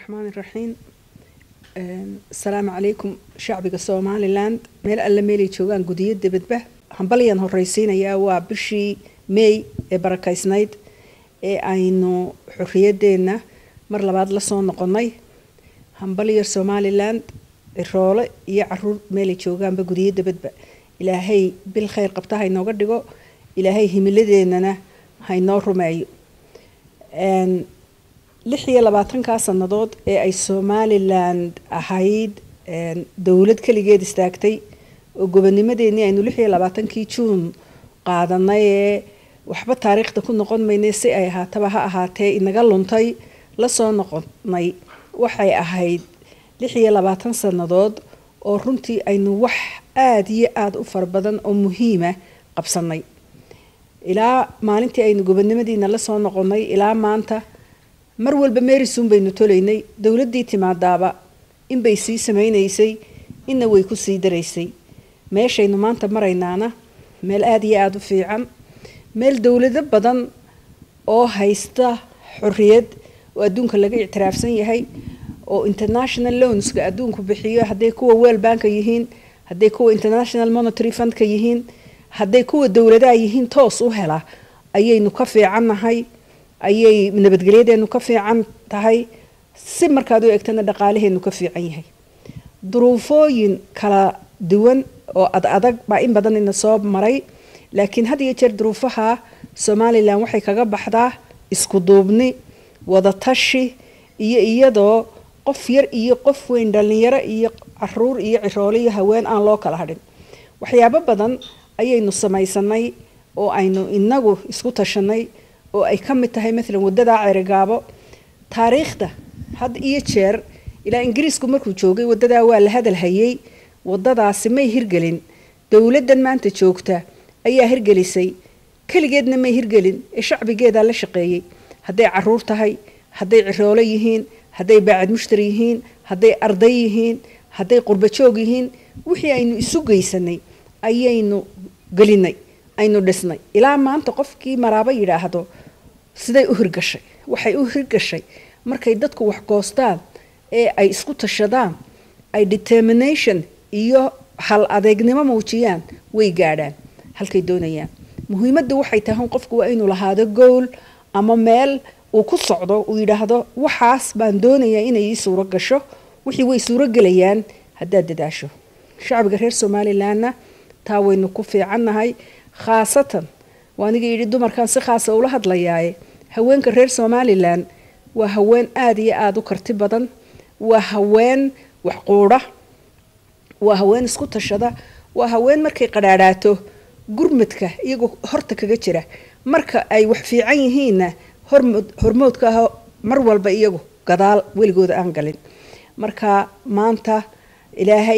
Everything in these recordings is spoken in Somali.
raxmaan iraxiim asalaamu calaykum shacbiga somalilan meel alle meelay joogaan gudiyo dibadba hambalyaan horeysiinayaa waa bishii may ee barakaysnayd ee aynu xorriyadeenna mar labaad lasoo noqonnay hambalyo somalilan ciroole iyo caruur meelay joogaanba gudiyo dibadba ilaahay bil khayr qabta haynooga dhigo ilaahay himiladeennana haynoo rumeeyo lix iyo labaatankaa sannadood ee ay somalilan ahayd dowlad keligeed istaagtay oo gobonimadeenii aynu lix iyo labaatankii juun qaadanay ee waxba taariikhda ku noqon maynay si ay ahaataba ha ahaatee inaga luntay lasoo noqonay waxay ahayd lix iyo labaatan sannadood oo runtii aynu wax aada iyo aada u fara badan oo muhiima qabsanay ilaa maalintii aynu gobonimadiina lasoo noqonnay ilaa maanta mar walba meerisuun baynu tolaynay dowladdii timaadaaba inbay sii samaynaysay inna way ku sii daraysay meeshaynu maanta maraynaana meel aada iyo aada u fiican meel dowlado badan oo haysta xorriyad oo adduunka laga ictiraafsan yahay oo international loanska adduunku bixiyo hadday kuwa weel banka yihiin hadday kuwa international monitary fundka yihiin hadday kuwa dowladaha yihiin toos u hela ayaynu ka fiicannahay ayay nabadgelyadeenu ka fiican tahay si markaad u egtana dhaqaalaheenu ka fiican yahay duruufooyin kala duwan oo ad adag baa in badan ina soo maray laakiin had iyo jeer duruufaha somalilan waxay kaga baxdaa isku duubni wadatashi iyo iyadoo qof yar iyo qof weyn dhallinyaro iyo caruur iyo ciroole iyo haween aan loo kala hadhin waxyaabo badan ayaynu samaysanay oo aynu inagu isku tashanay oo ay ka mid tahay maalan waddadaa ceerigaabo taariikhda had iyo jeer ilaa ingiriisku markuu joogay waddadaa waa la hadal hayay waddadaasi may hirgelin dowladdan maanta joogta ayaa hirgelisay keligeedna may hirgelin ee shacbigeedaa la shaqeeyey hadday caruur tahay hadday ciroolo yihiin hadday baacad mushtari yihiin hadday arday yihiin hadday qurbajoog yihiin wixii aynu isu geysanay ayaynu gelinay aynu dhisnay ilaa maanta qofkii maraabo yidhaahdo siday u hirgashay waxay u hirgashay markay dadku wax goostaan ee ay isku tashadaan ay determination iyo hal adeegnimo muujiyaan way gaadhaan halkay doonayaan muhiimadda waxay tahay qofku waa inuu lahaado gool ama meel uu ku socdo uu yidhaahdo waxaas baan doonayaa inay ii suuro gasho wixii way suuro gelayaan haddaad dadaasho shacbiga reer somalilanna taa waynu ku fiicannahay khaasatan waa aniga yidhi dumarkan si khaasa ula hadlayaaye haweenka reer somalilan waa haween aada iyo aada u karti badan waa haween wax quudha waa haween isku tashada waa haween markay qadhaadhaato gurmadka iyagoo horta kaga jira marka ay wax fiican yihiinna hormoodka ah mar walba iyagu gadaal weligooda aan galin marka maanta ilaahay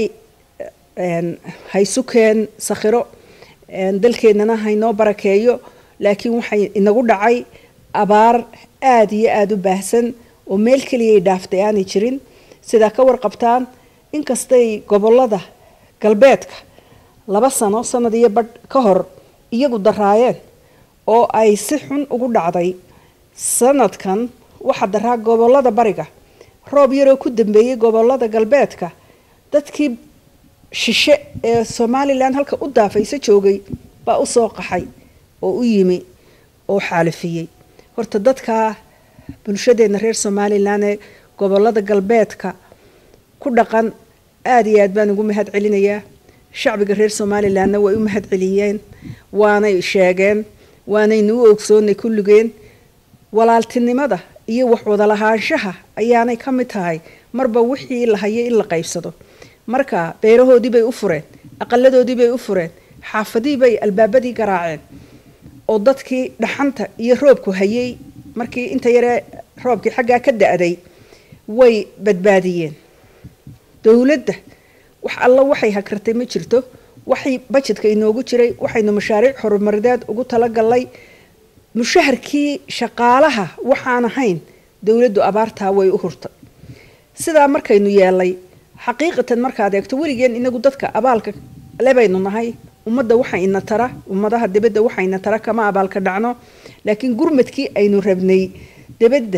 haysukeen sakhiro dalkeennana haynoo barakeeyo laakiin waxay inagu dhacay abaar aada iyo aada u baahsan oo meel keliyay dhaaftay aanay jirin sidaa ka warqabtaan inkastay gobolada galbeedka laba sano sanad iyo badh ka hor iyagu daraayeen oo ay si xun ugu dhacday sanadkan waxaa daraa gobolada bariga roob yaroo ku dambeeyey gobolada galbeedka dadkii shishe ee somalilan halka u daafaysa joogay baa usoo qaxay oo u yimi oo xaalifiyey horta dadka bulshadeena reer somalilan ee gobolada galbeedka ku dhaqan aada iyo aad baan ugu mahad celinayaa shacbiga reer somalilanna way u mahad celiyeen waanay sheegeen waanaynu u ogsoonnay kulligeen walaaltinimada iyo wax wadalahaanshaha ayaanay ka mid tahay marba wixii la hayo in la qaybsado marka beerahoodii bay u fureen aqaladoodii bay u fureen xaafadii bay albaabadii garaaceen oo dadkii dhaxanta iyo roobku hayay markii inta yaree roobkii xaggaa ka da-day way badbaadiyeen dowladda wax alla waxay hakartay ma jirto waxay bajedka inoogu jiray waxaynu mashaariic horumarideed ugu talagalnay mushaharkii shaqaalaha waxaan ahayn dowladdu abaartaa way u hurtay sidaa markaynu yeelay xaqiiqatan markaad eegto weligeen inagu dadka abaalka lebaynu nahay ummadda waxa ina tara ummadaha dibadda waxa ina tara kama abaalka dhacno laakiin gurmadkii aynu rabnay dibadda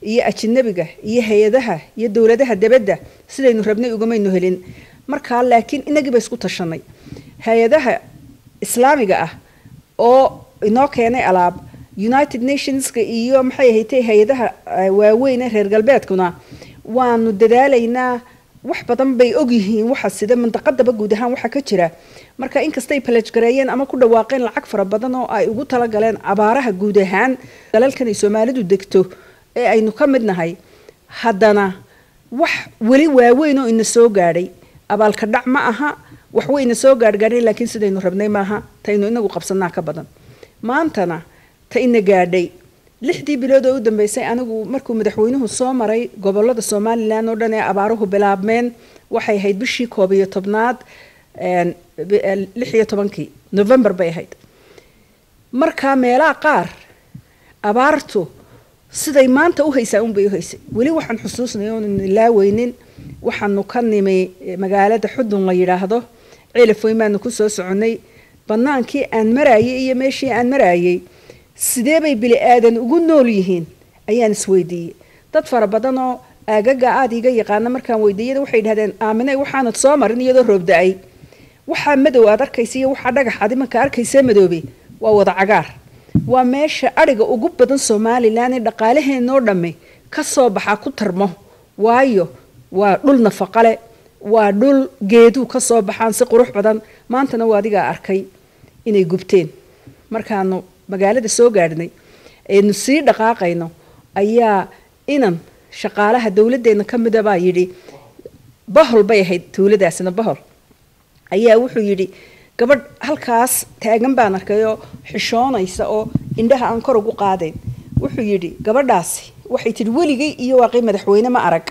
iyo ajinabiga iyo hay-adaha iyo dowladaha debadda sidaynu rabnay ugamaynu helin markaa laakiin inagiiba isku tashanay hay-adaha islaamiga ah oo inoo keenay alaab united nationska iyo maxay ahaytay hay-adaha waaweyn ee reer galbeedkuna waanu dadaalaynaa wax badan bay ogyihiin waxa sida mintaqadaba guud ahaan waxa ka jira marka inkastay balajgareeyeen ama ku dhawaaqeen lacag fara badan oo ay ugu talagaleen abaaraha guud ahaan dalalkan ay soomaalidu degto ee aynu ka mid nahay haddana wax weli waaweyn oo ina soo gaadhay abaalka dhac ma aha wax wayna soo gaadhgaadhay laakiin sidaynu rabnay maaha taynu inagu qabsanaa ka badan maantana ta ina gaadhay lixdii bilood oo u dambeysay anigu markuu madaxweynuhu soo maray gobolada somalilan oo dhan ee abaaruhu bilaabmeen waxay ahayd bishii koob iyo tobnaad lix iyo tobankii november bay ahayd markaa meelaha qaar abaartu siday maanta u haysaa unbay u haysay weli waxaan xusuusnay oonu ilaaweynin waxaanu ka nimi magaalada xudun la yidhaahdo cilafoyn baanu kusoo soconnay bannaankii aan maraayay iyo meeshii aan maraayay sidee bay bili aadan ugu nool yihiin ayaan isweydiiyey dad fara badan oo aagaga aada iga yaqaana markaan weydiiyada waxay dhahdeen aamine waxaanad soo marin iyadoo roob da-ay waxaa madow aad arkaysa iyo waxaa dhagaxaad imanka arkaysa madoobe waa wada cagaar waa meesha adhiga ugu badan somalilan ee dhaqaalaheenoo dhamme ka soo baxaa ku tarmo waayo waa dhul nafaqale waa dhul geeduu ka soo baxaan si qurux badan maantana waa adigaa arkay inay gubteen markaanu magaalada soo gaadhnay eenu sii dhaqaaqayno ayaa inan shaqaalaha dowladdeena ka mida baa yidhi bahol bay ahayd tuuladaasina bahol ayaa wuxuu yidhi gabadh halkaas taagan baan arkay oo xishoonaysa oo indhaha aan kor ugu qaadayn wuxuu yidhi gabadhaasi waxay tidhi weligay iyo waaqii madaxweyne ma arag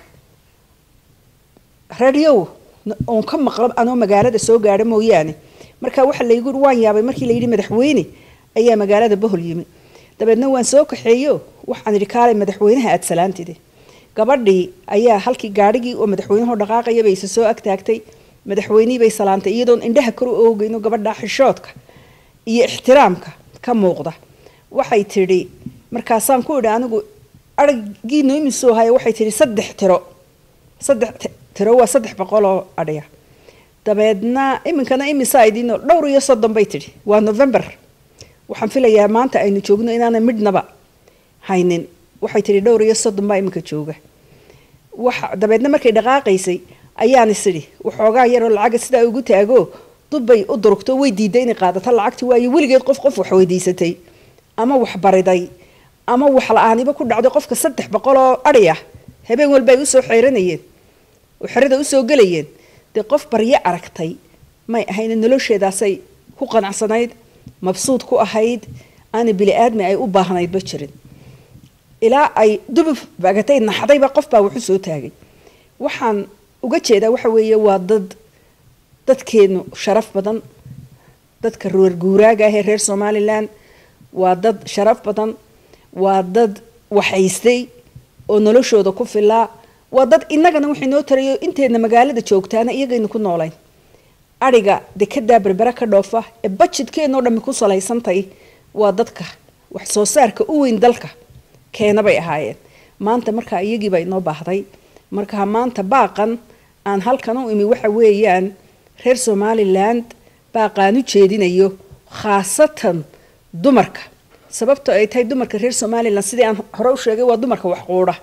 radiow oon ka maqlo anoo magaalada soo gaadha mooyaane marka waxa laygu waan yaabay markii layidhi madaxweyne ayaa magaalada bohol yimi dabeedna waan soo kaxeeyo waxaan idhi kaalay madaxweynaha aada salaantide gabadhii ayaa halkii gaadhigii oo madaxweynahoo dhaqaaqaya bay isa soo agtaagtay madaxweynihii bay salaantay iyadoon indhaha kor u oogayno gabadha xishoodka iyo ixtiraamka ka muuqda waxay tidhi markaasaan ku idhi anigu aragiino imisoo haya waxay tidhi saddex tiro saddex tiro waa saddex boqol oo adhiya dabeedna iminkana imisaa idiino dhowr iyo soddon bay tidhi waa november waxaan filayaa maanta aynu joogno inaana midhnaba haynin waxay tidhi dhowr iyo soddon baa iminka jooga waxa dabeedna markay dhaqaaqaysay ayaan isidhi waxoogaa yaroo lacaga sidaa ugu taago dubbay u durugto way diiday inay qaadato lacagti waayo weligeed qof qof wax weydiisatay ama wax bariday ama wax la-aaniba ku dhacday qofka saddex boqol oo adhi ah habeen walba ay usoo xeeranayeen oo xerada usoo gelayeen dee qof baryo aragtay may ahayna nolosheedaasay ku qanacsanayd mabsuud ku ahayd aana bili-aadmi ay u baahnaydba jirin ilaa ay dubub bagatay naxdayba qof baa waxu soo taagay waxaan uga jeedaa waxa weeye waa dad dadkeenu sharaf badan dadka reer guuraaga ah ee reer somalilan waa dad sharaf badan waa dad waxaystay oo noloshooda ku filaa waa dad innagana waxay noo tarayo inteedna magaalada joogtaana iyagaynu ku noolayn adhiga dekedaa berbera ka dhoofa ee bajidkeenoo dhammi ku salaysantay waa dadka wax soo saarka u weyn dalka keena bay ahaayeen maanta markaa iyagiiba inoo baahday markaa maanta baaqan aan halkan u imi waxa weeyaan reer somaliland baaqaan u jeedinayo khaasatan dumarka sababto ay tahay dumarka reer somalilan sidii aan hore u sheegay waa dumarka wax quudha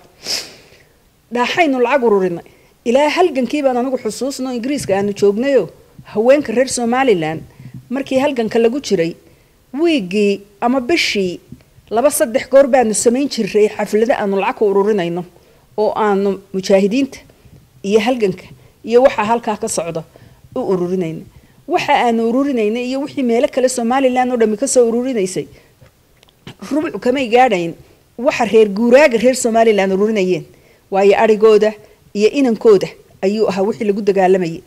dhaaxaynu lacag ururinay ilaa halgankii baan anigu xusuusno ingiriiska aanu joognayo haweenka reer somalilan markii halganka lagu jiray wiigii ama bishii laba saddex goor baanu samayn jiray xaflado aanu lacag ku ururinayno oo aanu mujaahidiinta iyo halganka iyo waxaa halkaa ka socda u ururinayna waxa aanu ururinayna iyo wixii meelo kale somalilan oo dhami kasoo ururinaysay rubuc kamay gaadhayn waxa reer guuraaga reer somalilan ururinayeen waayo arigooda iyo inankooda ayuu ahaa wixii lagu dagaalamayay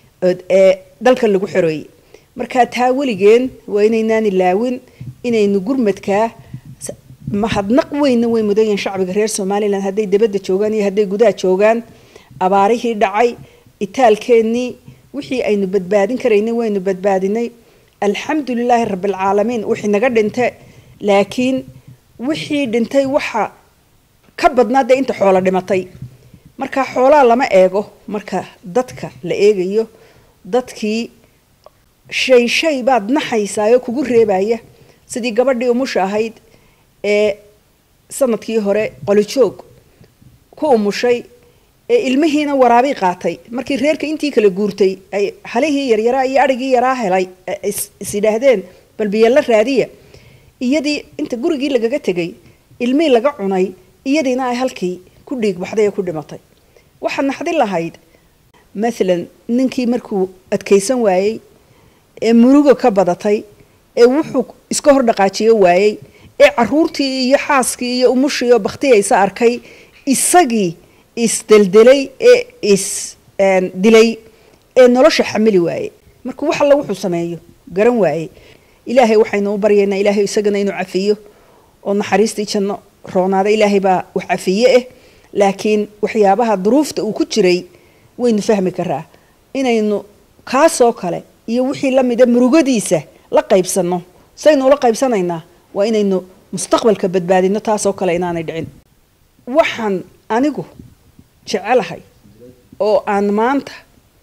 ee dalka lagu xoreeyey markaa taa weligeen waa inaynaan ilaawin inaynu gurmadkaa mahadnaq weynna way mudan yihiin shacbiga reer somalilan hadday dabadda joogaan iyo hadday gudaha joogaan abaarihii dhacay itaalkeennii wixii aynu badbaadin karaynay waynu badbaadinay alxamdu lilaahi rabbilcaalamiin wixii naga dhintay laakiin wixii dhintay waxa ka badnaa dee inta xoolo dhimatay marka xoolaha lama eego marka dadka la eegayo dadkii shay shay baad naxaysaayoo kugu reebaya sidii gabadhii umusha ahayd ee sanadkii hore qolijoog ku umushay ee ilmihiina waraabii qaatay markii reerka intii kala guurtay ay halihii yaryaraa iyo adhigii yaraa helay is yidhaahdeen bal biyalla raadiya iyadii inta gurigii lagaga tegay ilmihii laga cunay iyadiina ay halkii ku dhiig baxday ee ku dhimatay waxaad naxdin lahayd maalan ninkii markuu adkaysan waayey ee muruga ka badatay ee wuxuu iska hor dhaqaajiyo waayey ee caruurtii iyo xaaskii iyo umushii oo bakhtiyaysa arkay isagii isdeldelay ee is dilay ee nolosha xamili waaye markuu wax alla wuxuu sameeyo garan waaye ilaahay waxaynu u baryaynaa ilaahay isagana inuu cafiyo oo naxariistii janno roonaada ilaahay baa wax cafiye ah laakiin waxyaabaha duruufta uu ku jiray waynu fahmi karaa inaynu kaasoo kale iyo wixii la mida murugadiisa la qaybsanno saynu ula qaybsanaynaa waa inaynu mustaqbalka badbaadino taasoo kale inaanay dhicin waxaan anigu jecelahay oo aan maanta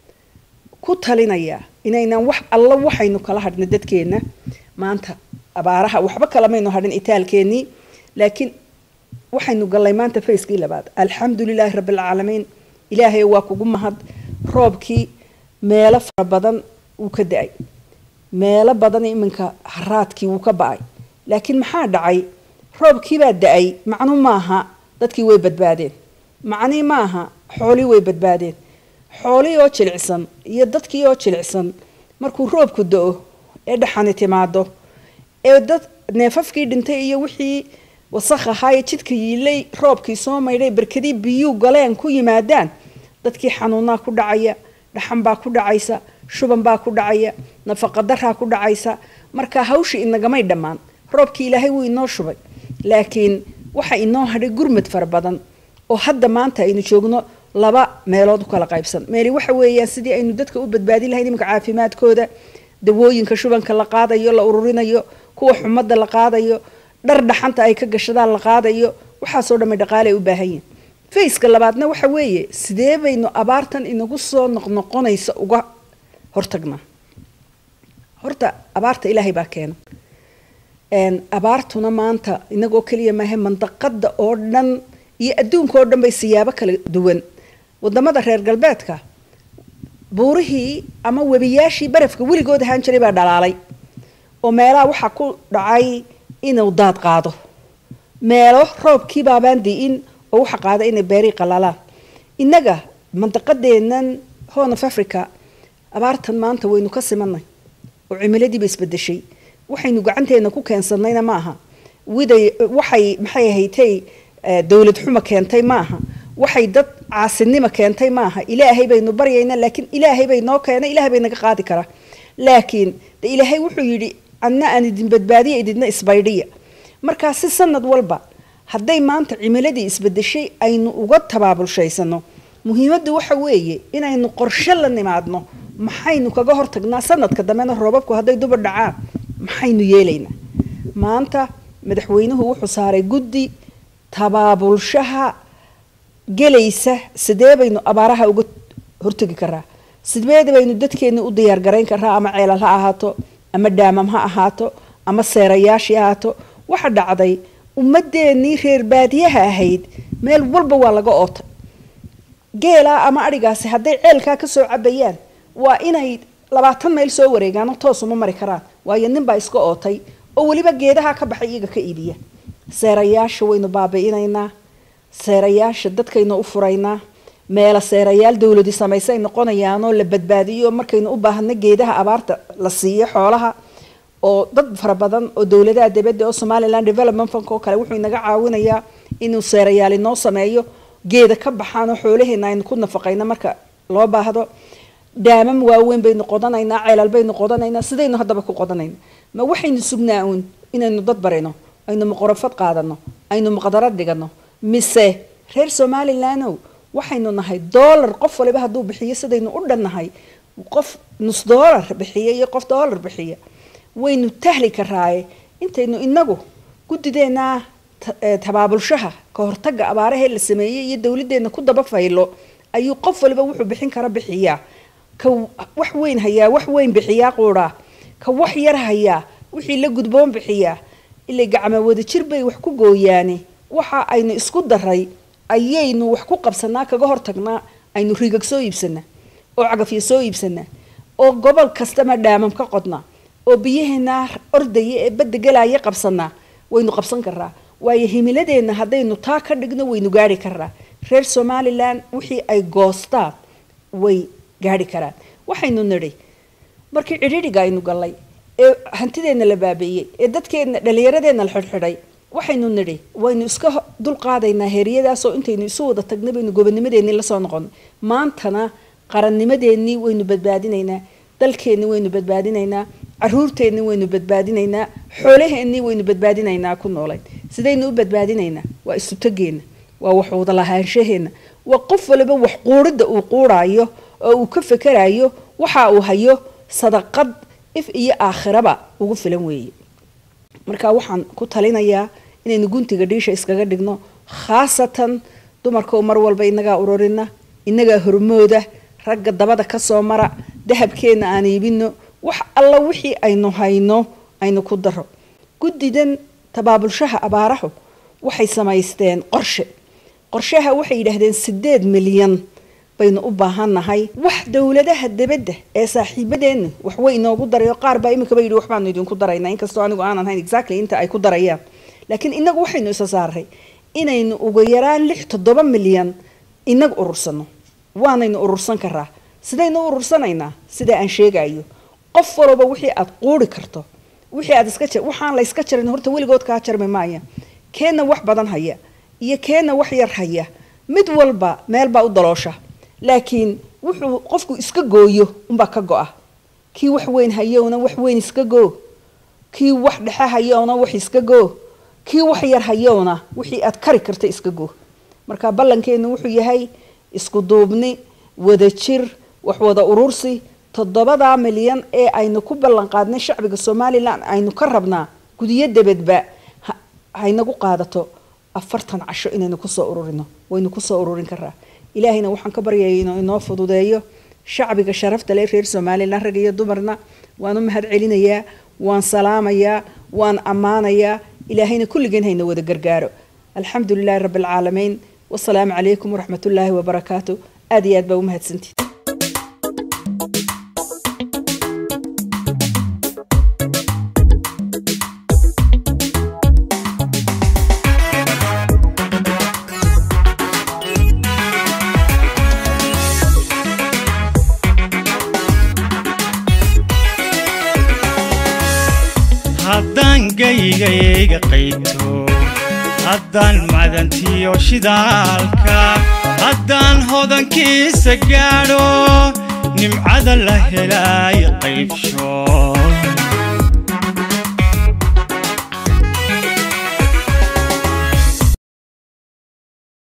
ku talinayaa inaynan wax alla waxaynu kala hadhna dadkeenna maanta abaaraha waxba kalamaynu hadhin itaalkeennii laakiin waxaynu gallay maanta fayskii labaad alxamdu lilaahi rabbialcaalamiin ilaahay waa kugu mahad roobkii meelo fara badan wuu ka da-ay meelo badan iminka haraadkii wuu ka ba-ay laakiin maxaa dhacay roobkiibaa da-ay macnu maaha dadkii way badbaadeen macnii maaha xoolii way badbaadeen xoolihii oo jilicsan iyo dadkii oo jilicsan markuu roobku da-o ee dhaxani timaado ee dad neefafkii dhintay iyo wixii wasakh ahaaye jidka yiilay roobkii soo maydhay barkadii biyuu galeen ku yimaadaan dadkii xanuunaa ku dhacaya dhaxan baa ku dhacaysa shuban baa ku dhacaya nafaqadaraa ku dhacaysa marka hawshii inagamay dhammaan roobkii ilaahay wuu inoo shubay laakiin waxa inoo hadhay gurmad fara badan oo hadda maanta aynu joogno laba meelood u kala qaybsan meeli waxa weeyaan sidii aynu dadka u badbaadin lahayn iminka caafimaadkooda dawooyinka shubanka la qaadayo la ururinayo kuwa xumadda la qaadayo dhar dhaxanta ay ka gashadaan la qaadayo waxaasoo dhamay dhaqaale ay u baahan yihin fayska labaadna waxa weeye sidee baynu abaartan inagu soo noqnoqonaysa uga hortagnaa horta abaarta ilaahay baa keena abaartuna maanta inagoo keliya maahe mandaqada oo dhan iyo adduunka oo dhan bay siyaabo kala duwan wadamada reer galbeedka buurihii ama webiyaashii barafka weligood ahaan jiray baa dhalaalay oo meelaha waxaa ku dhacay inuu daad qaado meelo roobkii baabaan di'in oo waxa qaada inay beerii qalalaan innaga mandaqadeennan horn of africa abaartan maanta waynu ka simanay oo cimiladiiba isbedeshay waxaynu gacanteena ku keensanayna ma aha widay waxay maxay ahaytay dowlad xumo keentay ma aha waxay dad caasinimo keentay ma aha ilaahay baynu baryayna laakiin ilaahay bay noo keenay ilahay bay naga qaadi karaa laakiin de ilaahay wuxuu yidhi anna aan idin badbaadiya ididna isbaydhiya markaa si sanad walba hadday maanta cimiladii isbedeshay aynu uga tabaabulshaysano muhiimaddu waxa weeye inaynu qorshe la nimaadno maxaynu kaga hortagnaa sanadka dambena roobabku hadday duba dhacaan maxaynu yeelaynaa maanta madaxweynuhu wuxuu saaray guddi tabaabulshaha gelaysa sidee baynu abaaraha uga hortegi karaa sidee baynu dadkeeni u diyaargarayn karaa ama ceelal ha ahaato ama dhaamam ha ahaato ama seerayaashii ahaato waxa dhacday ummadeenii reer baadiyaha ahayd meel walba waa laga ootay geelaa ama adhigaasi hadday ceelkaa kasoo cabayaan waa inay labaatan mayl soo wareegaan toosuma mari karaan waayo ninbaa iska ootay oo weliba geedaha ka baxay iyaga ka iibiya seerayaasha waynu baabi'inaynaa seerayaasha dadkaynu u furaynaa meela seerayaal dowladi samaysa ay noqonayaanoo la badbaadiyo markaynu u baahno geedaha abaarta la siiyo xoolaha oo dad fara badan oo dowladaha dibadda oo somaliland development funk oo kale wuxuu inaga caawinayaa inuu seerayaal inoo sameeyo geeda ka baxaan oo xoolaheena aynu ku nafaqayno marka loo baahdo dhaamam waaweyn baynu qodanaynaa ceelal baynu qodanaynaa sidaynu haddaba ku qodanayna ma waxaynu sugnaa uun inaynu dad barino aynu muqorafad qaadano aynu muqdarad dhigano mise reer somalilandow waxaynu nahay dollar qof waliba hadduu bixiyo sidaynu u dhannahay qof nus dollar bixiya iyo qof dollar bixiya waynu tahli karaaye intaynu inagu guddideenaa tabaabulshaha ka hortagga abaarahee la sameeyey iyo dowladdeena ku daba faylo ayuu qof waliba wuxuu bixin kara bixiyaa ka wax weyn hayaa wax weyn bixiyaa quudhaa ka wax yar hayaa wixii la gudboon bixiyaa ilay gacma wadajir bay wax ku gooyaane waxa aynu isku daray ayaynu wax ku qabsanaa kaga hortagnaa aynu rigag soo iibsanaa oo cagafyo soo iibsanaa oo gobol kastama dhaamam ka qodnaa oo biyaheena ordaya ee badda galaya qabsanaa waynu qabsan karaa waayo himiladeenna haddaynu taa ka dhigno waynu gaari karaa reer somalilan wixii ay goostaan way gaari karaan waxaynu nidhi markii cidhidhiga aynu gallay ee hantideenna la baabeeyey ee dadkeenna dhallinyaradeenna la xidhxidhay waxaynu nidhi waynu iska dulqaadaynaa heeryadaasoo intaynu isu wada tagna baynu gobonnimadeennii lasoo noqono maantana qarannimadeennii waynu badbaadinaynaa dalkeennii waynu badbaadinaynaa caruurteennii waynu badbaadinaynaa xoolaheennii waynu badbaadinaynaa ku noolayn sidaynu u badbaadinaynaa waa isutageenna waa wax wada lahaanshaheenna waa qof waliba wax quuridda uu quuraayo oo uu ka fekerayo waxa uu hayo sadaqad if iyo aakhiraba ugu filan weeye marka waxaan ku talinayaa inaynu guntiga dhiisha iskaga dhigno khaasatan dumarkao mar walba inagaa ururina inagaa hormooda ragga dabada kasoo mara dahabkeenna aan iibino wax alla wixii aynu hayno aynu ku daro guddidan tabaabulshaha abaarahu waxay samaysteen qorshe qorshaha waxay yidhaahdeen sideed milyan baynu u baahannahay wax dowladaha debadda ee saaxiibadeenna waxway inoogu daray oo qaar baa iminkaba yidhi waxbaanu idinku daraynaa inkastoo anigu aanan hayn exactly inta ay ku darayaan laakiin inagu waxaynu isa saaray inaynu ugu yaraan lix toddoba milyan inaga urursano waanaynu urursan karaa sidaynu u urursanaynaa sida aan sheegayo qof walba wixii aad quuri karto wixii aad iska jar waxaan la iska jarin horta weligood kaa jarmi maaya keenna wax badan haya iyo keenna wax yar haya mid walba meel baa u daloosha laakiin wuxuu qofku iska gooyo unbaa ka go-a kii wax weyn hayowna wax weyn iska goo kii wax dhexe hayowna wax iska goo kii wax yar hayowna wixii aad kari karta iska goo marka ballankeenu wuxuu yahay isku duubni wadajir wax wada urursi toddobadaa milyan ee aynu ku ballan qaadnay shacbiga somalilan aynu ka rabnaa gudiyo debadba haynagu qaadato afartan casho inaynu kusoo ururino waynu kusoo ururin karaa ilaahayna waxaan ka baryaya inuu inoo fududeeyo shacbiga sharafta leh reer somalilan rag iyo dumarna waan u mahad celinayaa waan salaamayaa waan ammaanayaa ilaahayna kulligeen hayna wada gargaaro alxamdu lilahi rabbi alcaalamiin wasalaamu calaykum waraxmat ullaahi wabarakaatu aad iyo aad baa u mahadsantiid haddaan gaygayga qayto haddaan madantiyo shidaalka haddaan hodankiisa gaadho nimcada la helaayo qaybsho